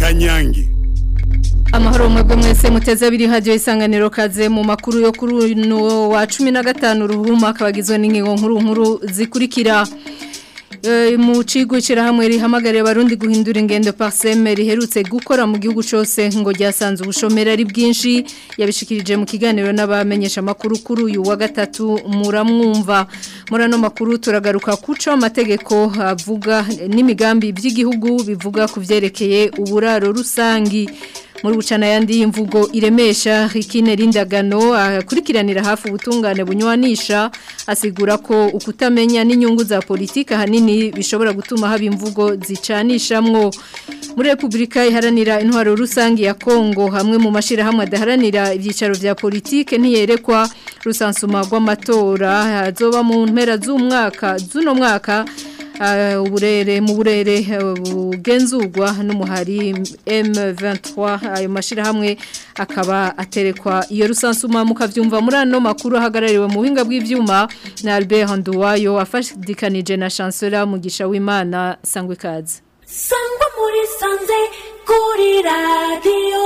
kanyange amahoro mwebwe mwese muteze abiri hadiyo isanganiro kaze mu makuru yo kuri uno wa cumi na gatanu ruhuma akabagizwe n'ingingo nkuru nkuru zikurikira mu kigo hamwe rihamagarira abarundi guhindura ingendo pariseme riherutse gukora mu gihugu cyose ngo ryasanze ubushomeri ari bwinshi yabishikirije mu kiganiro n'abamenyesha amakuru kuri uyu wa gatatu muramwumva muri ano makuru turagaruka kuco amategeko avuga n'imigambi by'igihugu bivuga ku byerekeye uburaro rusangi muri bucana yandi imvugo iremesha rikine rindagano akurikiranira hafi ubutungane bunywanisha asigura ko ukutamenya n'inyungu za politika hanini bishobora gutuma haba imvugo zicanishamwo muri Republika iharanira intwaro rusangi ya Kongo hamwe mu mashirahamwe adaharanira ibyicaro vya politike ntiyerekwa rusansuma rw'amatora azoba mu mpera z'umwaka z'uno mwaka uburere mu burere bugenzurwa n'umuhari M23 ayo mashirahamwe akaba aterekwa iyo rusansuma mukavyumva muri ano makuru ahagarariwe mu buhinga bw'ivyuma na Albert Nduwayo afashidikanije na Chancellor Mugisha w'Imana sangwe kazi sangwa muri sanze kuri radio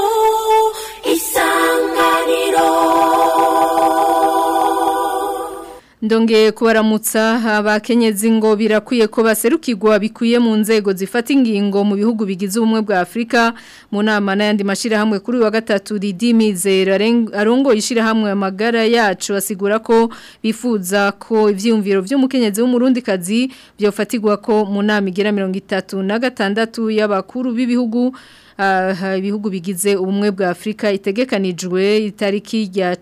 isanganiro Ndongeye kubaramutsa abakenyezi ngo birakwiye ko baserukirwa bikuye mu nzego zifata ingingo mu bihugu bigize ubumwe bwa Afrika mu nama n'ayandi mashirahamwe kuri wa gatatu Didimizera arongo ishirahamwe amagara yacu asigura ko bifuza ko ivyumviro by'umukenyezi w'umurundi kazi byofatirwa ko mu nama igera 36 y'abakuru b'ibihugu ibihugu bigize ubumwe bwa Afrika itegekanijwe itariki ya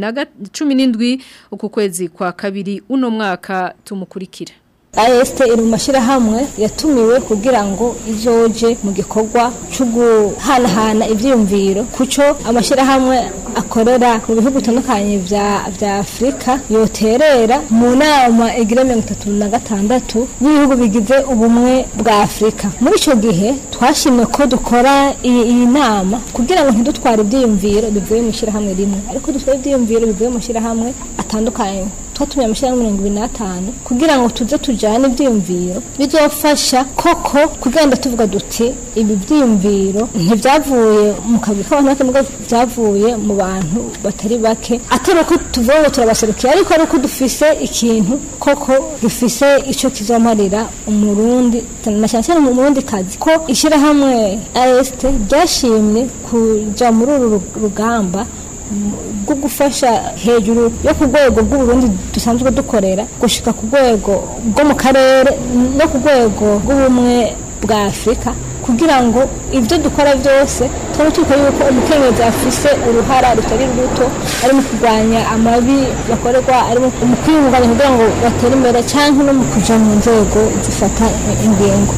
17 uku kwezi kwa kabiri uno mwaka tumukurikira AST iri mu mashyirahamwe yatumiwe kugira ngo izoje mu gikorwa cyo guhanahana ibyiyumviro kuco amashyirahamwe akorera mu bihugu bitandukanye bya afurika yoterera mu nama igira mirongo itatu na gatandatu y'ibihugu bigize ubumwe bwa afurika muri icyo gihe twashimye ko dukora iyi nama kugira ngo ntidutware ibyiyumviro bivuye mu ishyirahamwe rimwe ariko dutware ibyiyumviro bivuye mu mashyirahamwe atandukanye twatumye amashyirahamwe mirongo ibiri n'atanu kugira ngo tuze tujyane ibyiyumviro bizofasha koko kugenda tuvuga duti ibi byiyumviro ntibyavuye mu kazi k'abantu bake byavuye mu bantu batari bake atari uko tuvuga ngo turabaserukiye ariko ari uko dufise ikintu koko gifise icyo kizomarira umurundi na cyane cyane mu murundi kazi ko ishyirahamwe AST ryashimye kujya muri uru rugamba bwo gufasha hejuru yo ku rwego rw'uburundi dusanzwe dukorera gushika ku rwego rwo mu karere no ku rwego rw'ubumwe bwa afurika kugira ngo ibyo dukora byose tuba tuko yuko umukenyezi afise uruhara rutari ruto ari mu kurwanya amabi bakorerwa ari mu kwiyunganya kugira ngo batere imbere cyangwa no mu kuja mu nzego zifata ingingo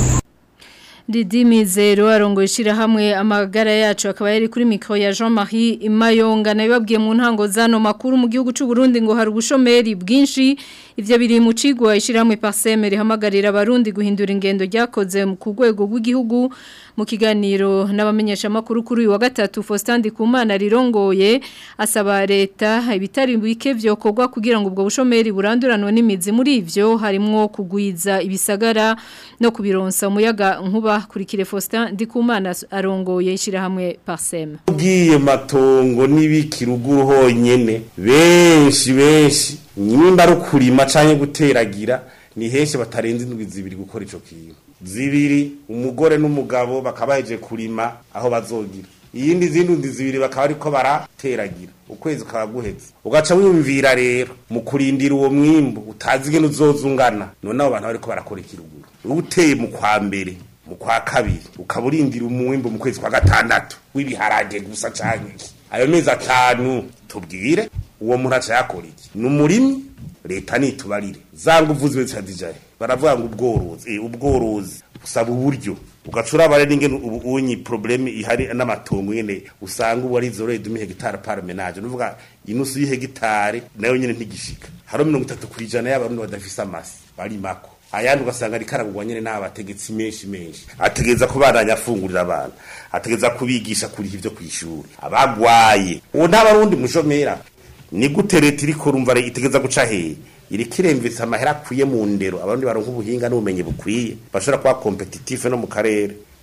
Didi Mizero arongo ishirahamwe amagara yacu akaba yari kuri mikro ya Jean-Marie Imayonga nabibabwiye mu ntango zano makuru mu gihugu cy'u Burundi ngo hari ubushomeri bwinshi ivyo biri mu cigwa ishirahamwe Parseme rihamagarira abarundi guhindura ingendo ryakoze ku rwego rw'igihugu mu kiganiro n'abamenyesha makuru kuri uyu wa gatatu Faustin Kumana rirongoye asaba leta ibitari bike vyokorwa kugira ngo ubwo bushomeri buranduranwe n'imizi muri ivyo harimwo kugwiza ibisagara no kubironsa umuyaga nkuba kurikire Faustin Ndikumana arongoye ishirahamwe Parsem ugiye matongo n'ibikiruguru honyene benshi benshi nyimba ari kurima canke guteragira ni henshi batarenze indwi zibiri gukora ico kintu zibiri umugore n'umugabo bakabaheje kurima aho bazogira iyindi zindi ndi zibiri bakaba ariko barateragira ukwezi ukaba guheze ugaca wiyumvira rero mu kurindira uwo mwimbu utazi ingene uzozungana none abo bantu bariko barakora ikiruguru uteye mu kwa mbere mu kwa kabiri ukaba urindira umwimbu mu kwezi kwa gatandatu w'ibiharage gusa canke iki ayo mezi atanu tubwire uwo muntu aca yakora iki ni umurimi leta nitubarire za nguvu zibe zitadijaye baravuga ngo ubworozi eh, ubworozi usaba uburyo ugacura bare n'ingene ubu unyi probleme ihari n'amatongo nyene usanga ubu ari zoro idumi hegitare par menage nuvuga inusu y'hegitare nayo nyene ntigishika haro 30 kwijana y'abarundi badafise amasi bari mako ayandi ugasanga ari karagurwa nyene n'abategetsi menshi menshi ategeza kubandanya afungurira abantu ategeza kubigisha kuri ivyo kwishura abagwaye uwo ntabarundi mushomera ni gute leta iriko urumva re- itegeza guca hehe iriko iremvisa amahera akwiye mu ndero abarundi baronka ubuhinga n'ubumenyi bukwiye bashobora kuba kompetitive no mu karere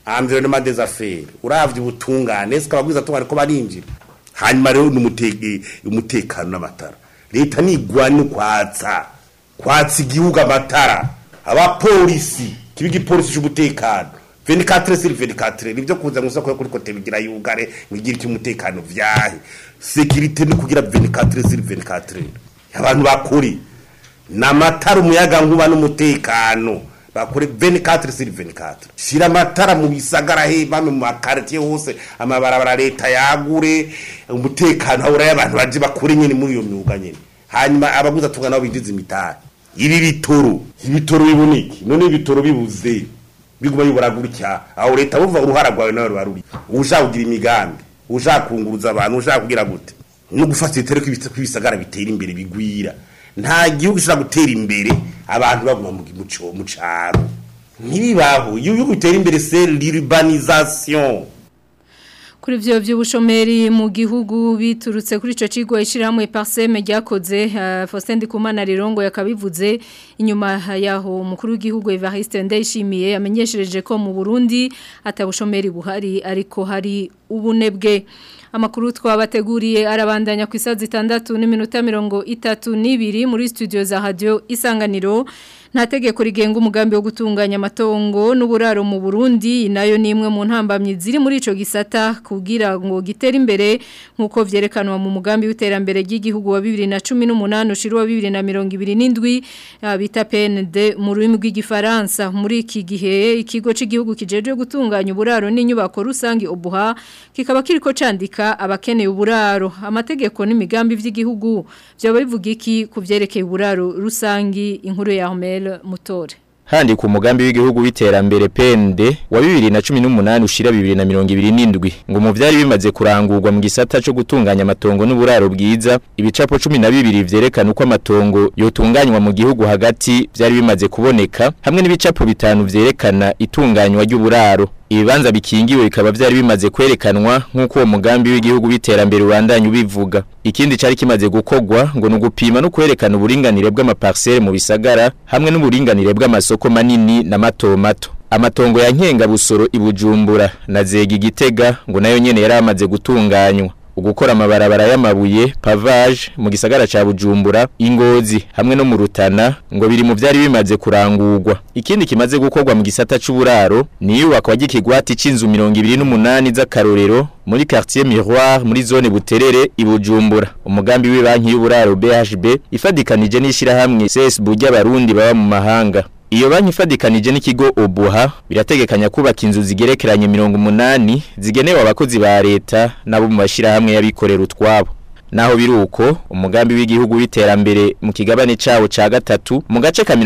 environnement des affaires uravye ubutungane sikaba bwiza tungane ko barinjira hanyuma rero n'umutege umutekano n'amatara leta nigwani kwatsa kwatsa igihugu amatara abapolisi kiba igipolisi c'umutekano 24 sur 24 nivyo kuza mu soko yo kuri kote bigira yugare ngigira iki umutekano vyahe sécurité no kugira 24 sur 24 abantu bakuri namatara umuyaga nkuba n'umutekano bakore 24 sur 24 shira amatara mu bisagara he bame mu makartier hose amabarabara leta yagure umutekano habura y'abantu baje bakore nyene muri iyo myuga nyene hanyuma abaguza tunga nabo binjiza imitari ibi bitoro ibitoro biboneke none ibitoro bibuze biguma bibura gutya aho leta buva uruhara rwawe nawe rwaruri ushaka kugira imigambi ushaka kunguruza abantu ushaka kugira gute no gufata itere kw'ibisagara bitera imbere bigwira nta gihugu gishobora gutera imbere abantu baguma mu muco mu caro ntibibaho iyo igihugu bitera imbere c'est l'urbanisation Kuri vyo vy'ubushomeri mu gihugu biturutse kuri ico cigwa ishirahamwe Parseme ryakoze uh, Faustin Ndikumana Rirongo yakabivuze inyuma yaho umukuru w'igihugu Evariste Ndayishimiye yamenyeshereje ko mu Burundi atabushomeri buhari ariko hari ubunebwe amakuru twabateguriye arabandanya ku isaha zitandatu n'iminota mirongo itatu n'ibiri muri studio za radio isanganiro nta tegeko rigenga umugambi wo gutunganya amatongo n'uburaro mu Burundi nayo ni imwe mu ntambamyi ziri muri ico gisata kugira ngo gitere imbere nkuko vyerekanwa mu mugambi w'iterambere ry'igihugu wa 2018 ushirwa 2027 bita PND mu rurimi rw'igifaransa muri iki gihe ikigo cy'igihugu kijeje gutunganya uburaro n'inyubako rusangi obuha kikaba kiriko candika abakeneye uburaro amategeko n'imigambi vy'igihugu byo bivuga iki kuvyerekeye uburaro rusangi inkuru ya Ahmed Mutore Handi ku mugambi w'igihugu w'iterambere PND wa 2018 ushira 2027 ngo mu vyari bimaze kurangurwa mu gisata cyo gutunganya amatongo n'uburaro bwiza ibicapo 12 vyerekana uko amatongo yotunganywa mu gihugu hagati vyari bimaze kuboneka hamwe n'ibicapo bitanu vyerekana itunganywa ry'uburaro ibibanza bikingiwe bikaba vyari bimaze kwerekanwa nk'uko uwo mugambi w'igihugu w'iterambere urandanya ubivuga ikindi cari kimaze gukogwa ngo nugupima no kwerekana uburinganire bw'amaparcelle mu bisagara hamwe n'uburinganire bw'amasoko manini na mato mato amatongo ya nkenga busoro ibujumbura na zega igitega ngo nayo nyene yari amaze gutunganywa ugukora amabarabara y'amabuye pavage mu gisagara ca Bujumbura ingozi hamwe no mu Rutana ngo biri mu vyari bimaze kurangurwa ikindi kimaze gukorwa mu gisata c'uburaro ni yubakwa gikigwati c'inzu 28 z'akarorero muri quartier Miroir muri zone Buterere ibujumbura umugambi w'ibanki y'uburaro BHB ifadikanije n'ishira hamwe CSB ry'abarundi baba mu mahanga Iyo banki ifadikanije n'ikigo Obuha birategekanya kubaka inzu zigerekeranye 180 zigenewe abakozi ba leta nabo mu bashira hamwe yabikorera utwabo naho biruko umugambi w'igihugu w'iterambere mu kigabane cawo ca gatatu mu gace ka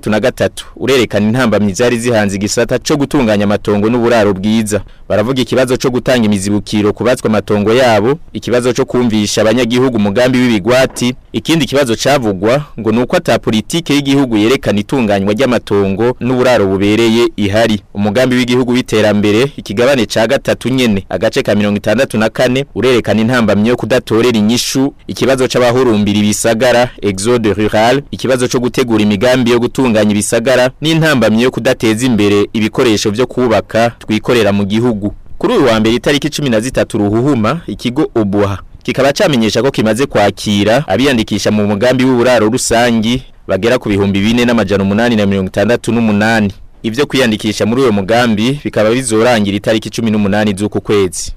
63 urerekana intambamyi zari zihanze igisata co gutunganya amatongo n'uburaro bwiza baravuga ikibazo co gutanga imizibukiro kubatswa amatongo yabo ikibazo co kumvisha abanyagihugu umugambi w'ibigwati ikindi kibazo cavugwa ngo nuko ata politike y'igihugu yerekana itunganywa ry'amatongo n'uburaro bubereye ihari umugambi w'igihugu w'iterambere ikigabane ca gatatu nyene agace ka 64 urerekana intambamyi yo kudatorera inyishu ikibazo c'abahurumbira ibisagara exode rural ikibazo co gutegura imigambi yo gutunganya ibisagara n'intambamye yo kudateza imbere ibikoresho vyo kubaka twikorera mu gihugu kuri uyu wa mbere itariki 13 ruhuhuma ikigo obuha kikaba camenyesha ko kimaze kwakira abiyandikisha mu mugambi w'uburaro rusangi bagera ku bihumbi 4 n'amajana 868 ivyo kwiyandikisha muri uyo mugambi bikaba bizorangira itariki 18 z'uku kwezi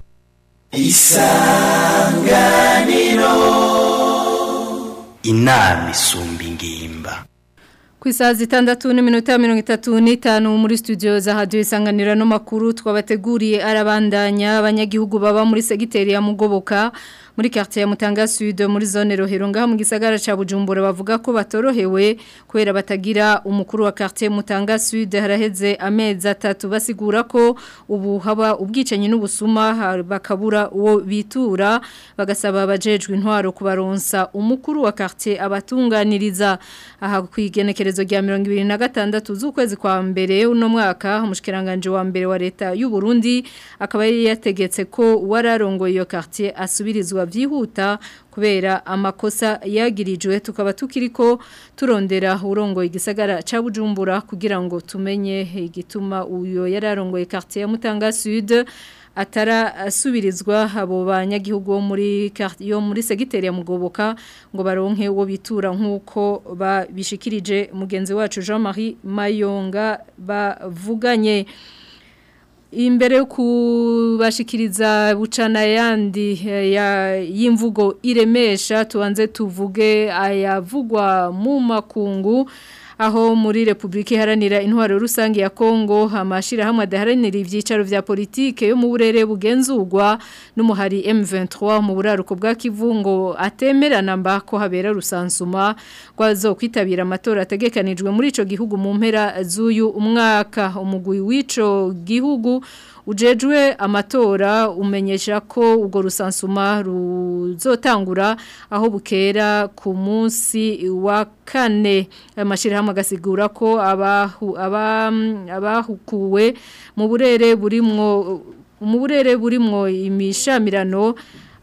inama isumba ingimba Ku isaha zitandatu n'iminota mirongo itatu n'itanu muri studio za hadiyo isanganira no makuru twabateguriye arabandanya abanyagihugu baba muri segiteri ya mugoboka muri quartier ya Mutanga Sud muri zone Rohero ngaha mu gisagara ca Bujumbura bavuga ko batorohewe kubera batagira umukuru wa quartier Mutanga Sud haraheze amezi atatu basigura ko ubu haba ubwicanyi n'ubusuma bakabura uwo bitura bagasaba abajejwe intwaro kubaronsa umukuru wa quartier abatunganiriza aha kwigenekereza igenekerezo rya 2026 z'ukwezi kwa mbere uno mwaka umushikiranganje wa mbere wa leta y'u Burundi akaba yari yategetse ko wararongoye iyo quartier asubirizwa byihuta kubera amakosa yagirijwe tukaba tukiriko turondera urongoye igisagara ca Bujumbura kugira ngo tumenye igituma uyo yararongoye quartier ya Mutanga Sud atara asubirizwa abo banyagihugu bo muri yo muri segiteri ya Mugoboka ngo baronke wo bitura nkuko babishikirije mugenzi wacu Jean-Marie Mayonga bavuganye imbere yo kubashikiriza bucana yandi y'imvugo iremesha tubanze tuvuge ayavugwa mu makungu aho muri Republika Iharanira Intwaro Rusange ya Kongo amashira hamwe adaharanira ivyicaro vya politike yo mu burere bugenzurwa n'umuhari M23 mu buraruko bwa Kivungo atemerana mba ko habera rusansuma kwazo kwitabira amatora ategekanijwe muri ico gihugu mu mpera z'uyu umwaka umugwi w'ico gihugu ujejwe amatora umenyesha ko ubwo rusansuma ruzotangura aho bukera ku munsi wa kane amashirahamwe agasigura ko abahu abahukuwe mu burere burimwo mu burere burimwo imishamirano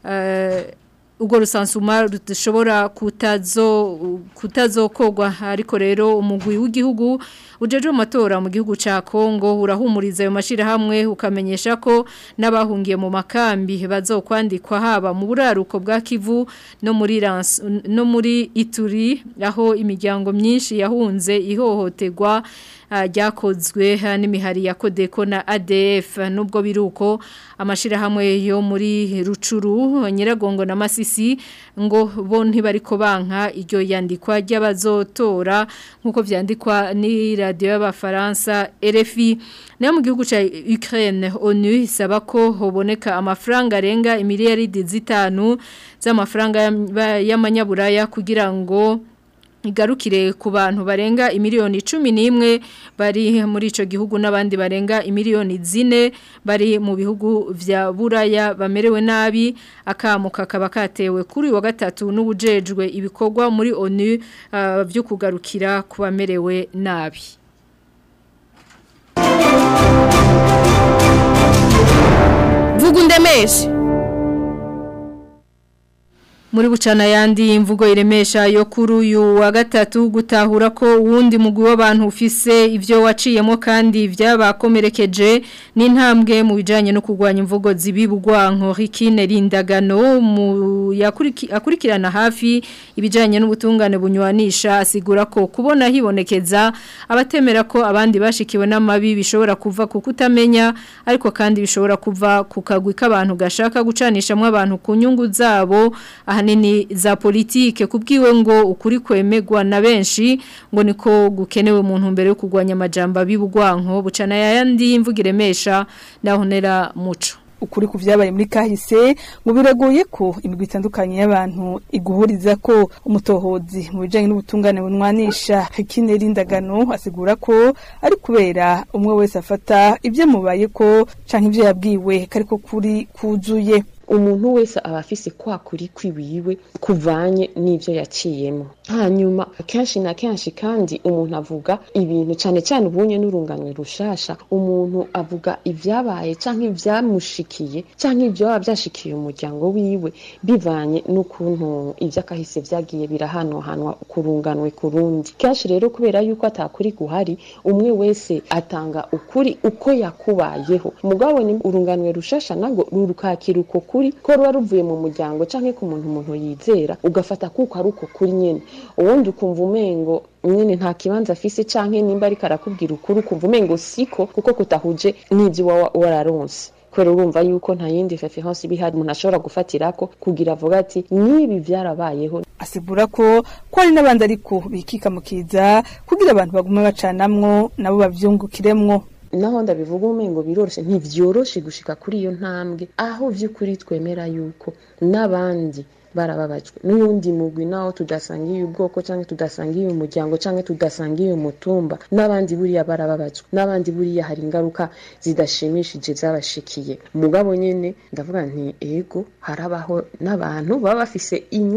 ubwo rusansuma rushobora kutazo kutazokogwa ariko rero umugwi w'igihugu ujeje amatora mu gihugu ca Kongo urahumuriza ayo mashira hamwe ukamenyesha ko nabahungiye mu makambi bazokwandikwa haba mu buraruko bwa Kivu no muri Rans no muri Ituri aho imiryango myinshi yahunze ihohoterwa ryakozwe n'imihari ya Kodeko na ADF nubwo biruko amashira hamwe yo muri Rucuru Nyiragongo na Masisi ngo bo ntibariko banka iryo yandikwa ry'abazotora nkuko vyandikwa ni radio y'abafaransa RFI nayo mu gihugu ca Ukraine ONU isaba ko hoboneka amafaranga arenga imiliyaridi zitanu z'amafaranga y'amanyaburaya kugira ngo igarukire ku bantu barenga imiliyoni cumi n'imwe bari muri icyo gihugu n'abandi barenga imiliyoni zine bari mu bihugu vya buraya bamerewe nabi akamu kakaba katewe kuri wa gatatu n'ubujejwe ibikorwa muri onu byo kugarukira ku bamerewe nabi vuga undemeshe muri bucana yandi imvugo iremesha yo kuri uyu wa gatatu gutahura ko uwundi mugwi w'abantu ufise ivyo waciyemo kandi vyabakomerekeje n'intambwe mu bijanye no kurwanya imvugo zibibugwanko Rikine Rindagano mu akurikirana hafi ibijanye n'ubutungane bunywanisha asigura ko kubona hibonekeza abatemera ko abandi bashikiwe n'amabi bishobora kuva ku kutamenya ariko kandi bishobora kuva ku kagwi k'abantu gashaka gucanishamwe abantu ku nyungu zabo ahanini za politike kubwiwe ngo ukuri kwemegwa na benshi ngo niko gukenewe mu ntumbero yo kurwanya amajamba bibugwanko bucana yandi imvuga iremesha nahonera muco ukuri ku vyabaye muri kahise ngo biragoye ko imigwi itandukanye y'abantu iguhuriza ko umutohozi mu bijanye n'ubutungane bunwanisha Hikine Rindagano asigura ko ari kubera umwe wese afata ivyo mubaye ko canke ivyo yabwiwe kariko kuri kuzuye umuntu wese aba afise kwa kuri kwiwiwe kuvanye n'ivyo yaciyemo hanyuma kenshi na kenshi kandi umuntu avuga ibintu cyane cyane ubunye n'urunganwe rushasha umuntu avuga ivyabaye canke ivyamushikiye canke ivyo baba byashikiye umuryango wiwe bivanye n'ukuntu ivyo akahise vyagiye birahanohanwa kurunganwe kurundi kenshi rero kubera yuko atakuri guhari umwe wese atanga ukuri uko yakubayeho mugabo ni urunganwe rushasha nago rurukakira uko kuri ko ruba ruvuye mu muryango canke ku muntu umuntu yizera ugafata kuko ari uko kuri nyene ubundi ukumva umengo nyene nta kibanza afise canke nimba ariko arakubwira ukuri ukumva umengo siko kuko kutahuje n'ivyo uba wararonse kubera urumva yuko nta yindi reference ibihari umuntu ashobora gufatirako kugira avuga ati nibi vyarabayeho asigura ko ko hari n'abandi ariko bikika mu kiza kugira abantu bagume bacanamwo nabo bavyungukiremwo naho ndabivuga umengo biroroshe ntivyoroshe gushika kuri iyo ntambwe aho vy'ukuri twemera yuko n'abandi barababajwe n'uwundi mugwi naho tudasangiye ubwoko canke tudasangiye umuryango canke tudasangiye umutumba n'abandi buriya barababajwe n'abandi buriya hari ingaruka zidashimishije zabashikiye mugabo nyene ndavuga nti ego harabaho n'abantu baba bafise inyungu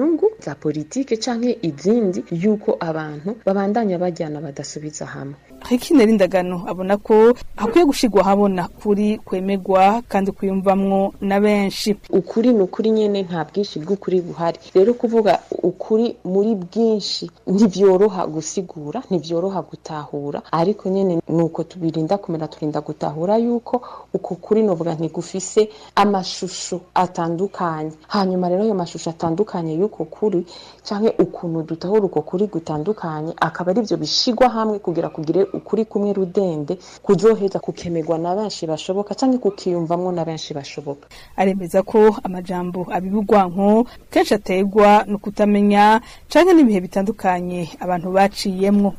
za politike canke izindi yuko abantu babandanya bajyana badasubiza hamwe Hekine Rindagano abona ko hakwiye gushigwa habona kuri kwemegwa kandi kuyumvamwo na benshi ukuri ni ukuri nyene nta bwinshi bw'ukuri buhari rero kuvuga ukuri muri bwinshi ntivyoroha gusigura ntivyoroha gutahura ariko nyene nuko tubirinda kumera turinda gutahura yuko uko kuri novuga ntigufise amashusho atandukanye hanyuma rero ayo mashusho atandukanye y'uko kuri canke ukuntu dutahura uko kuri gutandukanye akaba ari byo bishigwa hamwe kugira kugire ukuri kumwe rudende kuzoheza kukemerwa na benshi bashoboka canke kukiyumvamwo na benshi bashoboka aremeza ko amajambo abibugwanko kenshi aterwa no kutamenya canke n'ibihe bitandukanye abantu baciyemwo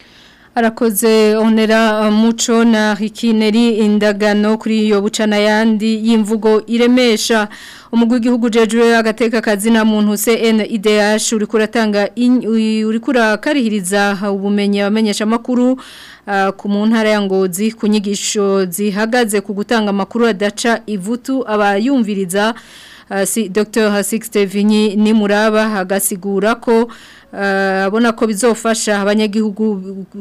Arakoze onera muco na hikineri indagano kuri iyo bucana yandi y'imvugo iremesha umugwi w'igihugu jejwe agateka kazina muntu CNIDH uri kuratanga uri kurakarihiriza ubumenyi abamenyesha makuru uh, ku mu ntara ya Ngozi ku nyigisho zihagaze ku gutanga amakuru adaca ivutu abayumviriza uh, si Dr. Hasixte Vinyi ni muraba hagasigura ko abona ko bizofasha abanyagihugu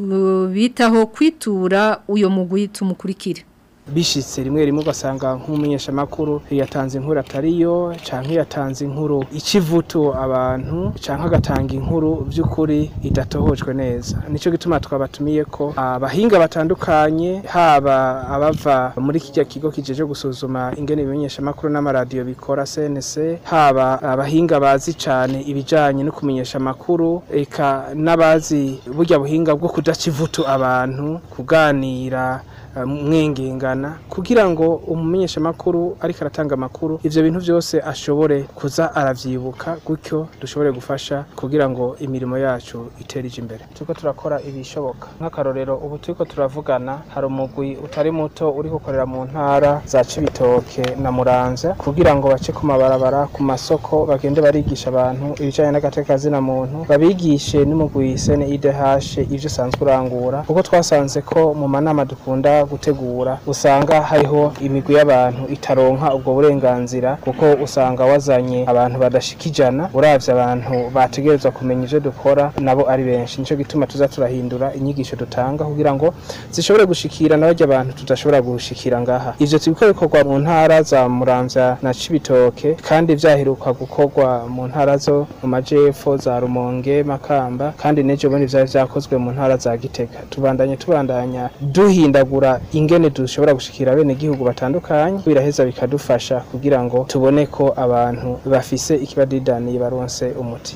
bitaho kwitura uyo mugwi tumukurikire bishitse rimwe rimwe ugasanga nk'umumenyeshamakuru yatanze inkuru atariyo canke yatanze inkuru ikivuto abantu canke agatanga inkuru by'ukuri idatohojwe neza nico gituma twabatumiye ko abahinga batandukanye haba abava muri kijya kigo kijeje gusuzuma ingene ibimenyeshamakuru n'amaradiyo bikora CNC haba abahinga bazi cane ibijanye no kumenyesha amakuru eka n'abazi burya buhinga bwo kudacivuto abantu kuganira mwengengana kugira ngo umumenyesha makuru ariko aratanga amakuru ivyo bintu byose ashobore kuza aravyibuka gutyo dushobore gufasha kugira ngo imirimo yacu iterije imbere turiko turakora ibishoboka nk'akarorero ubu turiko turavugana hari umugwi utari muto uri gukorera mu ntara za Cibitoke na Muramvya kugira ngo bace ku mabarabara ku masoko bagende barigisha abantu ibijanye n'agateka zina muntu babigishe n'umugwi CNIDH ivyo usanzwe urangura kuko twasanze ko mu manama dukunda gutegura usanga hariho imigwi y'abantu itaronka ubwo burenganzira kuko usanga wazanye abantu badashika ijana uravye abantu bategerezwa kumenya ivyo dukora nabo ari benshi nico gituma tuza turahindura inyigisho dutanga kugira ngo zishobore gushikira n'abarya abantu tudashobora gushikira ngaha ivyo tubiko bikorwa mu ntara za Muramvya na Cibitoke kandi vyaheruka gukorwa mu ntara zo mu majepfo za Rumonge Makamba kandi nejo bundi vyari vyakozwe mu ntara za Gitega tubandanye tubandanya duhindagura ingene dushobora gushikira bene gihugu batandukanye biraheza bikadufasha kugira ngo tubone ko abantu bafise ikibadidani baronse umuti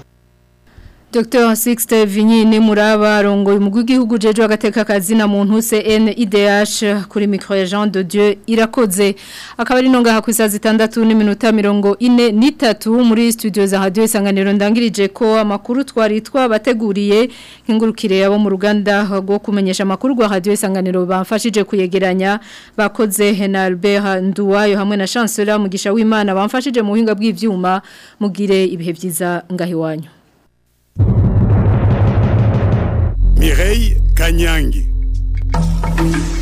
Dr. Sixte Vinyine Muraba rongoye umugwi w'igihugu jeje agateka kazina muntu CNIDH kuri micro ya Jean de Dieu irakoze akaba ari nonga hakwisa zitandatu n'iminota mirongo ine n'itatu muri studio za radio isanganiro ndangirije ko amakuru twari twabateguriye nkingurukire yabo mu ruganda rwo kumenyesha amakuru rwa radio isanganiro bamfashije kuyegeranya bakoze Hena Albert Nduwayo hamwe na Chancellor Mugisha w'Imana bamfashije mu buhinga bw'ivyuma mugire ibihe byiza ngahi wanyu Mireille Kanyangi.